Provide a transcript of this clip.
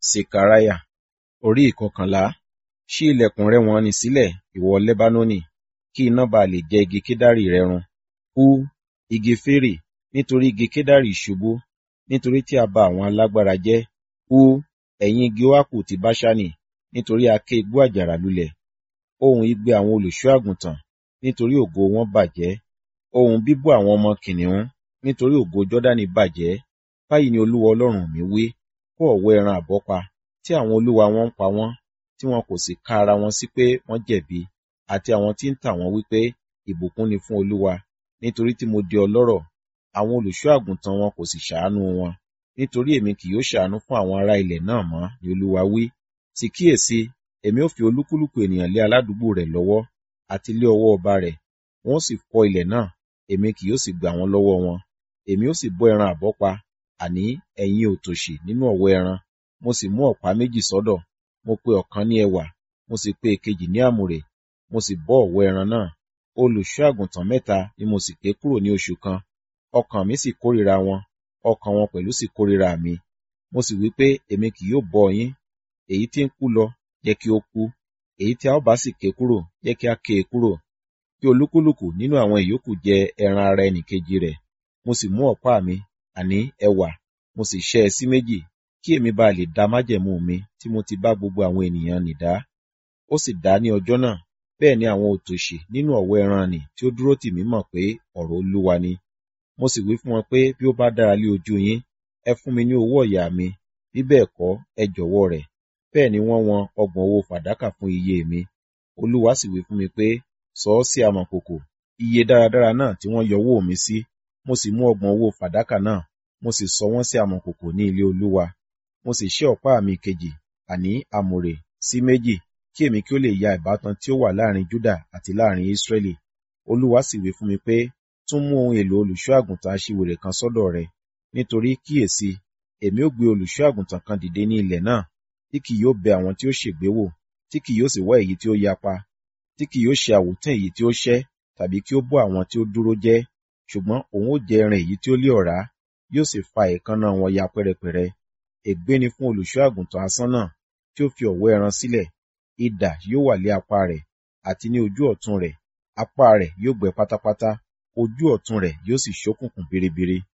Sekariah orí ìkọkànlá ṣí ilẹ̀kùn rẹ wọ̀n-ọn-nì sílẹ̀, ìwọ Lẹ́bánónì, kí iná ba lè jẹ igi kedari rẹ run. Hú, igi fèrè, nítorí igi kedari ṣubú, nítorí tí a ba àwọn alágbára jẹ́. Hú, ẹ̀yin igi óákù ti Baṣani, nítorí a ké igbó àjàrà lulẹ̀. Ohùn igbe àwọn olùṣọ́-àgùntàn, nítorí ògo wọn bàjẹ́. Ohùn bíbú àwọn ọmọ kìnnìún, nítorí ògo Jọ́dánì bàjẹ́. Báyìí ni Olúwa Ọlọ́run mi wí, kó ọ̀wọ́ ẹran àbọ́pa, tí àwọn olúwa wọn ń pa wọ́n, tí wọn kò sì ka ara wọn sí pé wọ́n jẹ̀bi, àti àwọn tí ń tà wọ́n wí pé, ìbùkún ni fún Olúwa, nítorí tí mo di ọlọ́rọ̀, àwọn olùṣọ́-àgùntàn wọn kò sì ṣàánú wọn. Nítorí èmi kì yóò ṣàánú fún àwọn ará ilẹ̀ náà mọ́, ni Olúwa wí. Sì kíyèsi, èmi ó fi olúkúlùkù ènìyàn lé aládùúgbò rẹ̀ lọ́wọ́, àti lé ọwọ́ ọba rẹ̀, wọn ó sì fọ́ ilẹ̀ náà, èmi kì yóò sì gbà wọ́n lọ́wọ́ wọn. Èmi ó sì bọ́ ẹran àbọ́pa, àní ẹ̀yin òtòṣì nínú ọ̀wọ́ ẹran. Mo sì mú ọ̀pá méjì sọ́dọ̀, mo pe ọ̀kan ní ẹwà, mo sì pe èkejì ní àmùrè, mo sì bọ́ ọ̀wọ́ ẹran náà. Olùṣọ́-àgùntàn mẹ́ta ni mo sì ké kúrò ní oṣù kan. Ọkàn mi sì kórìíra wọn, ọkàn wọn pẹ̀lú sì kórìíra mi. Mo sì wí pé, èmi kì yóò bọ́ yín. Èyí tí ń kú lọ, jẹ́ kí ó kú. Èyí tí a ó bá sì ké kúrò, jẹ́ kí a ké e kúrò. Kí olúkúlùkù nínú àwọn ìyókù jẹ ẹran ara ẹnìkejì rẹ̀. Mo sì mú ọ̀pá mi, àní ẹwà, mo sì ṣẹ́ ẹ sí méjì, kí èmi ba lè da májẹ̀mú mi tí mo ti bá gbogbo àwọn ènìyàn nì dá. Ó sì dá ní ọjọ́ náà, bẹ́ẹ̀ ni àwọn òtòṣì nínú ọ̀wọ́ ẹran nì tí ó dúró tì mí mọ̀ pé ọ̀rọ̀ Olúwa ni. Mo sì wí fún wọn pé bí ó bá dára lé ojú yín, ẹ fún mi ní owó ọ̀yà mi, bí bẹ́ẹ̀ kọ́, ẹ jọ̀wọ́ rẹ̀. Bẹ́ẹ̀ ni wọ́n wọn ọgbọ̀n owó fàdákà fún iye mi. Olúwa sì wí fún mi pé, sọ ọ́ sí amọ̀kòkò, iye dáradára náà tí wọ́n yọ owó mi sí. Mo sì mú ọgbọ̀n owó fàdákà náà, mo sì sọ wọ́n sí amọ̀kòkò ní ilé Olúwa. Mo sì ṣẹ́ ọ̀pá mi kejì, àní àmùrè, sí méjì, kí èmi kí ó lè ya ìbátan tí ó wà láàrin Júdà àti láàrin Ísírẹ́lì. Olúwa sì wí fún mi pé, tún mú ohun èlò olùṣọ́-àgùntàn aṣiwèrè kan sọ́dọ̀ rẹ, nítorí kíyèsi, èmi ó gbé olùṣọ́-àgùntàn kan dìde ní ilẹ̀ náà, tí kì yóò bẹ àwọn tí ó ṣègbé wò, tí kì yóò sì wá èyí tí ó yapa, tí kì yóò ṣe àwòtán èyí tí ó ṣẹ́, tàbí kí ó bọ́ àwọn tí ó dúró jẹ́, ṣùgbọ́n òun ó jẹ ẹran èyí tí ó lé ọ̀rá, yóò sì fa èékánná wọn ya pẹ́rẹpẹ̀rẹ. Ègbé ni fún olùṣọ́-àgùntàn asán náà, tí ó fi ọ̀wọ́ ẹran sílẹ̀. Idà yóò wà lé apá rẹ̀, àti ní ojú ọ̀tún rẹ̀, apá rẹ̀ yóò gbẹ pátápátá, ojú ọ̀tún rẹ̀ yóò sì ṣókùnkùn biribiri.